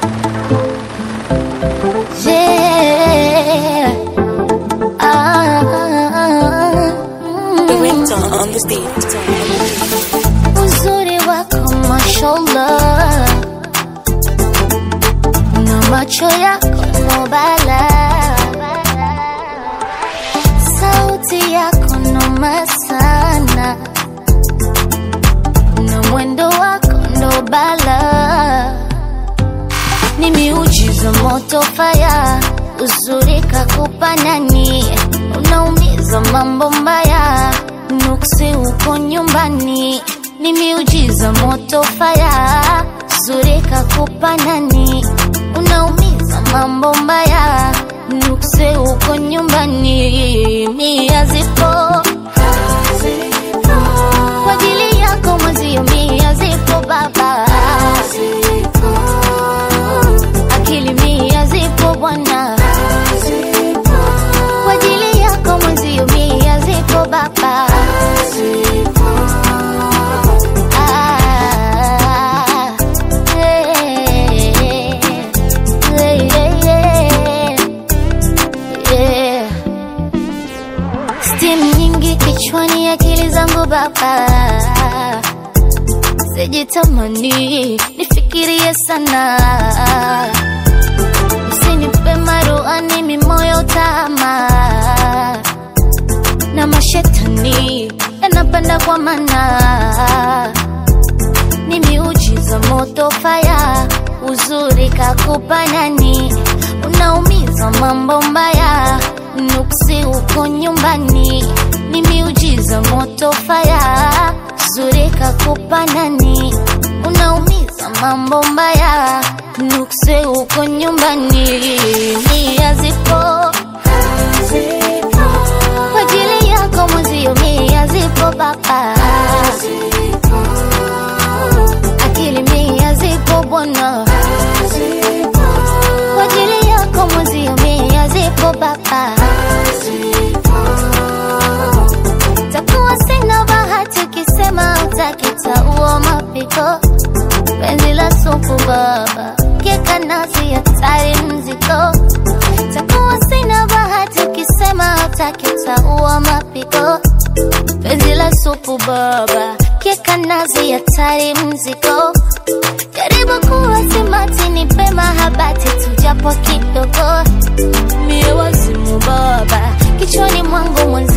Yeah. Ah, mm. Director on the stage. Uzuri wako mashallah, na macho yako no bala, sauti yako noma sana, na mwendo wako ndo bala, ni miujiza moto faya, uzuri kakupa nani, unaumiza mambo mbaya, nuksi uko nyumbani, ni miujiza moto faya, uzuri kakupa nani, unaumiza mambo mbaya, nuksi uko nyumbani, mia zipo kwa ajili yako mwezio, mia zipo baba akili mia zipo bwana kwa ajili yako mwenzio mia zipo baba Ah, eh, eh, eh, eh. Steam nyingi kichwani, akili zangu baba sijitamani nifikirie sana usinipe maruani mimoyo tama na mashetani yanapanda kwa mana ni miujiza moto faya uzuri kakupa nani unaumiza mambo mbaya nuksi uko nyumbani ni miujiza moto faya uzuri kakupa nani unaumiza mambo mbaya nuksi uko nyumbani mia zipo kwa ajili yako mwezio mia zipo baba akili mia zipo bwana kwa ajili yako mwezio mia zipo baba takuwa sina bahati ukisema utakitaua mapiko penzi la supu baba keka nasi hatari mziko takuwa sina bahati ukisema utakitaua mapiko penzi la supu baba keka nazi hatari mziko jaribu kuwa simati ni pema habati tujapo kidogo mie wazimu baba kichwani mwangu mwenzi